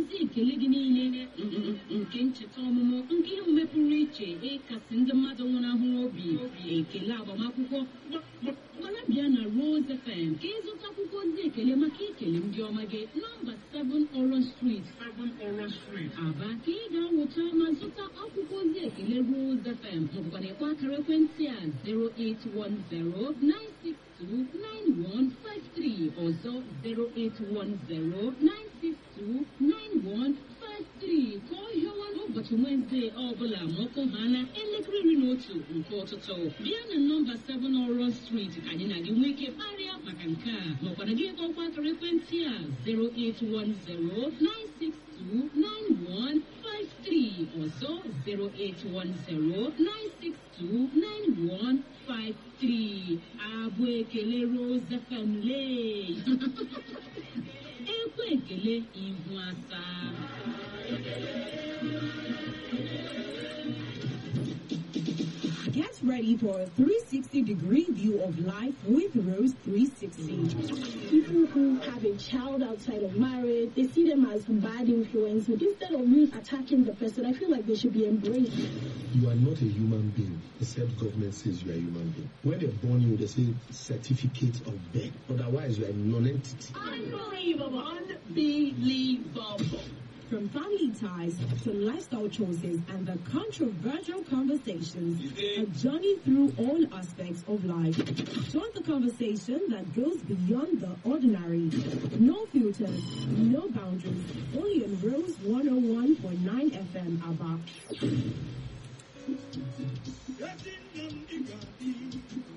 ozi ekele gị niile nke ncheta ọmụmụ nke ihe omume pụrụ iche ịkasị ndị mmadụ nwụnahụrụ obi ekele agbamakwụkwọ gbara bịa na Rose FM ka ịzụta akwụkwọ ozi ekele maka ikele ndị ọma gị nọmba 7 Orange Street Aba ka ị ga-awụcha ma zụta akwụkwọ ozi ekele Rose FM maọbụkwa na ịkpọ akara ekwentị a 08109629153 ọzọ 08109629153 ka ọ hịọwa n'ụbọchị Wenesde ọbụla ma ọkụ ha na elekere iri na otu nke ụtụtụ bịa na nọmba 7 Orange Street ka anyị na gị nwee ike kparịa maka nke a maọkwara gị kpọkwa akara ekwentị a 08109629153 ọzọ 08109629153 abụ ekele Rose FM lee ekwe ekele ihu asaa Get ready for a 360 degree view of life with Rose 360. People who have a child outside of marriage, they see them as bad influence. Instead of you attacking the person, I feel like they should be embraced. You are not a human being, except government says you are a human being. When they born you, they say certificate of birth. Otherwise, you are a non-entity. Unbelievable. Unbelievable. From family ties to lifestyle choices and the controversial conversations, a journey through all aspects of life. Join the conversation that goes beyond the ordinary. No filters, no boundaries, only on Rose 101.9 FM ABBA.